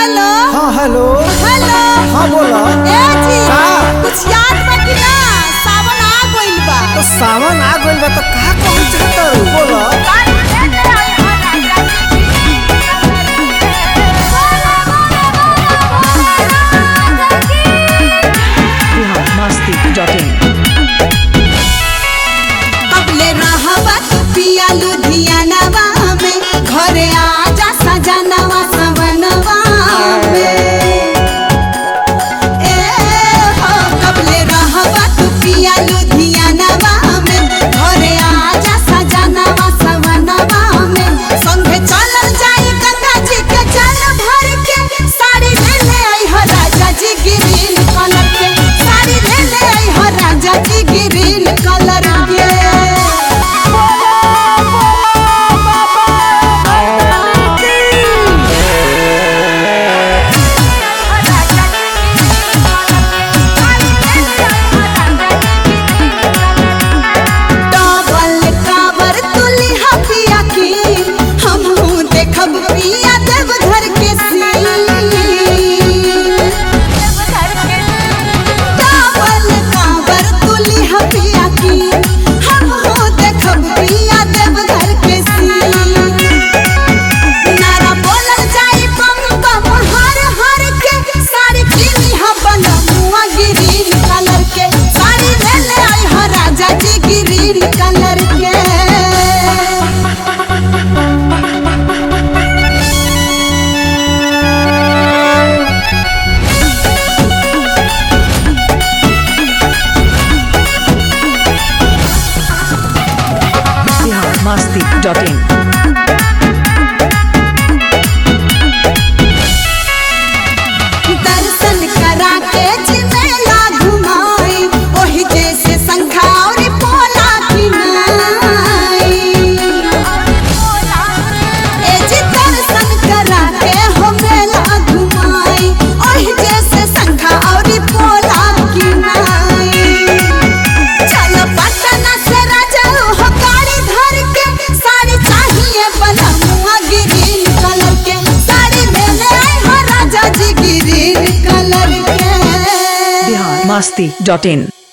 Hello हाँ hello hello हाँ बोला ए जी का? कुछ याद बा कि ना सावन आ गइल बा तो सावन आ गइल बा तो का कहल चाहत बोला biharmasti.in अबले रहबा तू पिया लुधियानवा में घरे आजा सजनवा सवनवा में ए हो कबले रहबा तू पिया लुधियानवा में घरे आजा सजनवा सवनवा में संगे चलल जाई गंगा जी के जल भर के साड़ी ले ले आई हो राजा जी ग्रीन कलर के साड़ी ले ले आई हो राजा जी ग्रीन कलर के डबल कावर तुली हपिया की हमहू देखब पिया देव घर के सीन डबल कावर तुली हपिया की हमहू देखब पिया देव घर के सीन नारा बोलल जाई बम बम हर हर के साड़ी पीनी हा बनमुआ ग्रीन कलर के साड़ी ले ले आई हा राजा जी ग्रीन कलर के biharmasti.in दर्शन करा के जिमेला घुमाई ओही जैसे संखा और पोला किनाई ए जी दर्शन करा के हो मेला घुमाई ओही जैसे संखा और पोला किनाई चल पटना से राजा हो गाड़ी धर के साड़ी चाहिए बनमुआ ग्रीन कलर के साड़ी ले ले आई हो राजा जी ग्रीन कलर के biharmasti.in